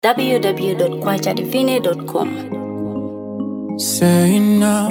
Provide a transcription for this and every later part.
www.kwachadivine.com. Say now.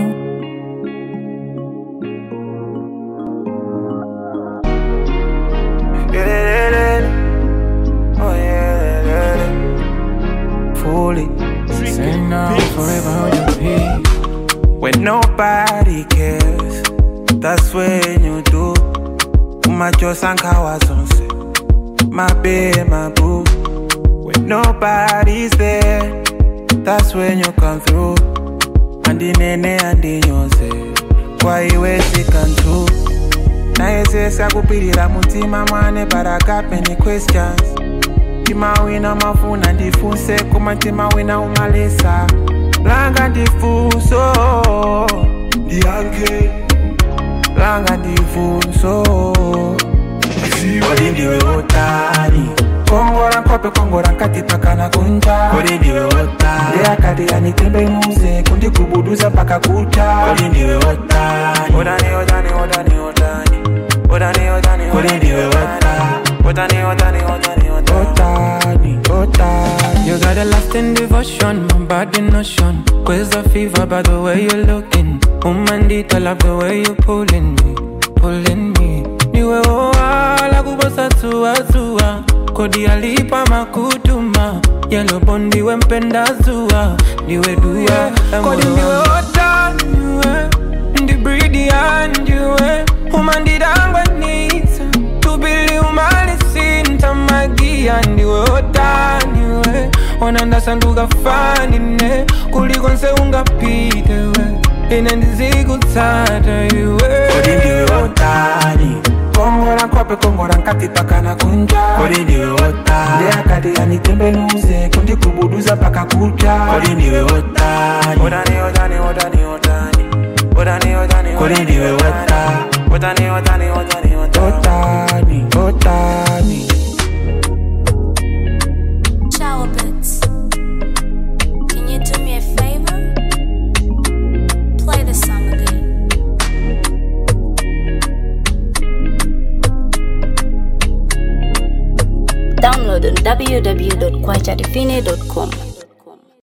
Oh yeah, fully. Say now, forever hold your peace. When nobody cares, that's when you do. Umacho sankawa sonse, my babe, my boo. When nobody's there, that's when you come through. Andi nene andi nyose, kwa iwe sikantu. nayesesa kupirira mutima mwane but I got many questions timawina mafuna ndifunse koma timawina umalesa langa ndifunso ndiyanke langa ndifunso kodi ndiwe wotani kongora nkope kongora nkati pakana kunja kodi ndiwe wotani ndeyakati anitembenuze kundikubuduza paka kucha kodi ndiwe wotani wotani wotani wotani wotani wotani wotani kodi ndiwe wotani wotani wotani wotani wotani wotani You got a lasting devotion, my body notion. Quiz a fever by the way you're looking. Umandita love the way you pulling me, pulling me. Niwe oa kubosa tua tua. Kodi alipa makutuma. Yellow bondi we mpenda zua. Niwe dua. Kodi niwe ota niwe. Ndi breedy and niwe. Umandidangwa nita. Tubili umalisi ntamagia ndiwe otaniwe onandasanduka fanine kuliko nse ungapite we ine ndizikutsata iwe kodi ndiwe wotani kongora nkope kongora nkati pakana kunja kodi ndiwe wotani ndeyakati anitembenuze kundikubuduza paka kucha kodi ndiwe wotani wotani wotani wotani wotani wotani wotani kodi ndiwe wotani wotani wotani wotani wotani wotani Ciao, Bits. Can you do me a favor? Play the song again. Download on www.kwachadivine.com.